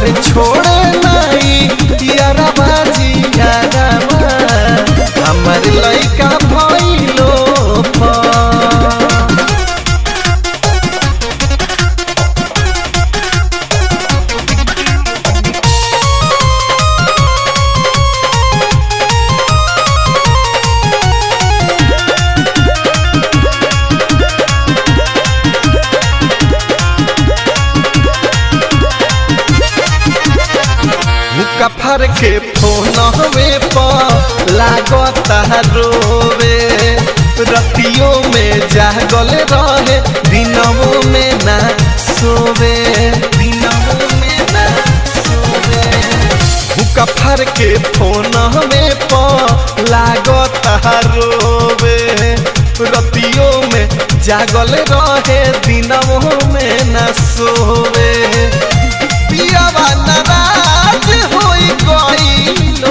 अरे छोड़े नहीं यारा बाजी यारा हमर लइका भइलो पर मुका फर के फोन हवे पर लागता रोवे रतियों में जागल रहे दिनों में ना सोवे दिनों में ना सोवे मुका फर के फोन हवे पर लागता रोवे रतियों में जागल रहे दिनों में ना सोवे पियावा नाराज होई गइलो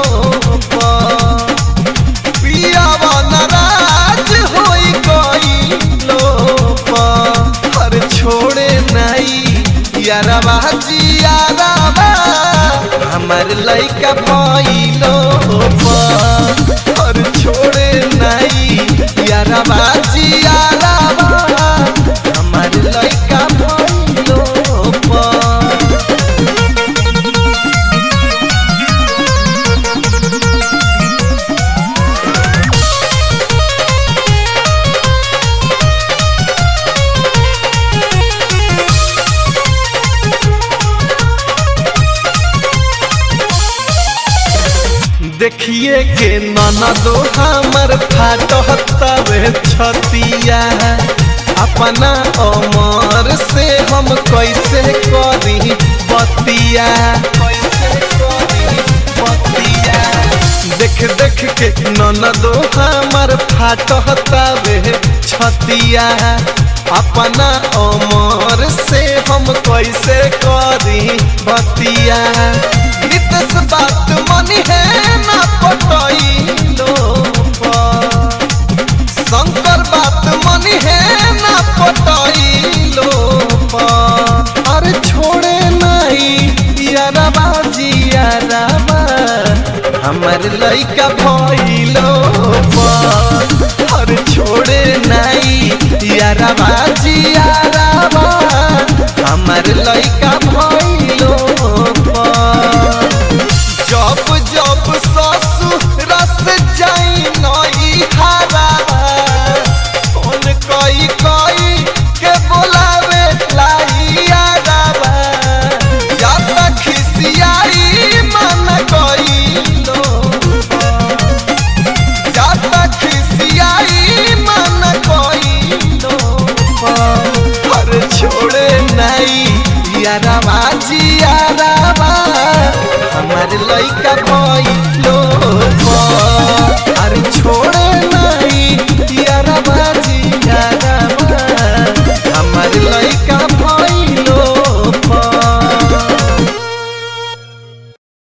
पियावा नाराज होई गइलो हर छोड़े नहीं यारवा जियारवा हमर लइका भइलो हर छोड़े नहीं यारवा जियारवा हमर लइका भइलो पर देखिए के ननदो हमर फाटहतवे छतिया अपना अमर से हम कैसे करी बतिया कैसे करी बतिया देख देख के ननदो हमर फाटहतवे छतिया अपना अमर से हम कैसे करी बतिया नितस बात मनी है ना पटैलो शंकर बात मनी है ना पटैलो अरे छोड़े नहीं यारबा जियारबा हमर लइका भइलो अरे छोड़े नहीं यारबा जियारबा हमर लइका भइलो पर